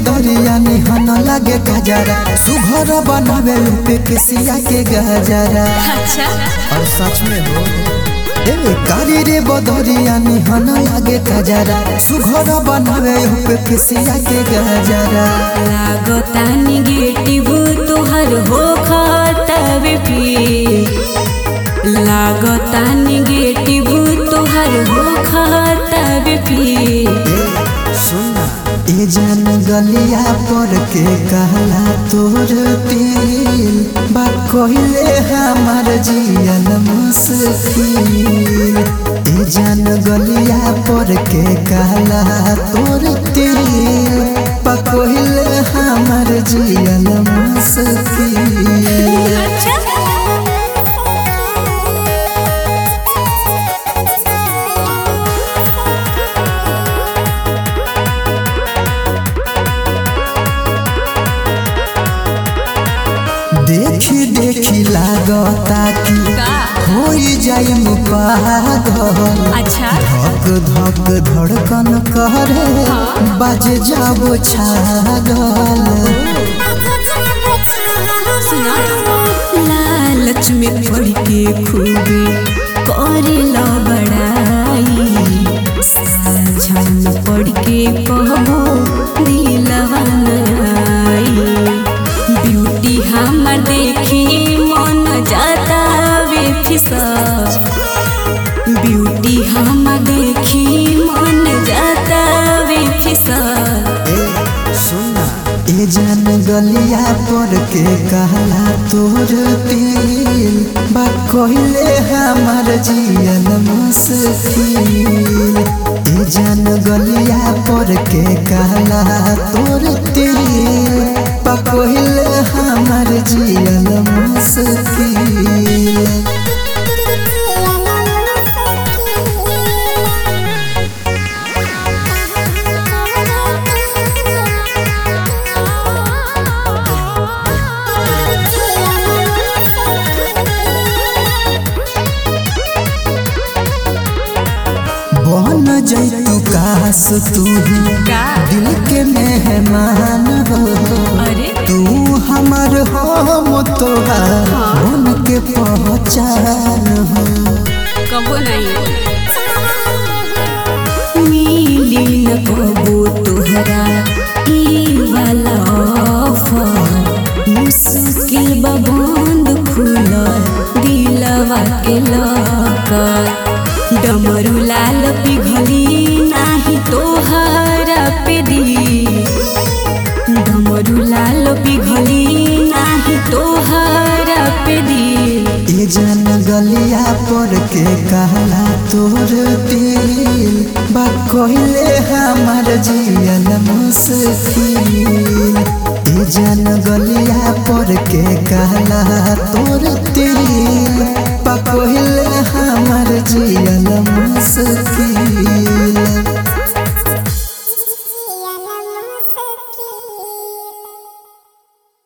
बदरिया निहन लागे गजरा सुघर बनावे पे किसिया के गजरा अच्छा और सच में हो ए कारी रे बदरिया निहन लागे गजरा सुघर बनावे पे किसिया के गजरा लागता निगेटिव तोहर हो खतवे पी लागता निगेटिव तोहर हो खतवे पी सुना ए जान गलिया पर के कहला तोर दिल बा कोइले हमार जियल मुश्किल ए जान गलिया पर के कहला तोर दिल बा कोइले हमार जियल मुश्किल देखी देखी लागता कि हो जाए पागल अच्छा धक धक धड़कन करे बज जाबो छागल सुना लालच में पड़ के खूबे करे ला बड़ाई साझा में पड़ के कहबो दिलवा नाई ब्यूटी हमर देखी मन जाता वे फिसा ब्यूटी हम देखी मन जाता वे फिसा ए सुना ए जान गलिया पर के कहला तोर दिल बा कोइले हमार जियल मुश्किल ए जान गलिया पर के कहला तोर दिल बा कोइले हमार जियल मुश्किल बन जैतु काश तू का दिल के मेहमान हो अरे तू हमर हम तोहार मन के पहचान हो कबो नहीं मिली न कबो तोहरा ई वाला ऑफर मुश्किल बा बंद खुल दिलवा के लकर डमरू लाल पिघली नाही तोहरा पे दी डमरू लाल पिघली नाही तोहरा पे दी ए जान गलिया पर के कहला तोर दिल बा कोइले हमार जियल मुश्किल ए जान गलिया पर के कहला तोर दिल बा कोइले हमार जियल मुश्किल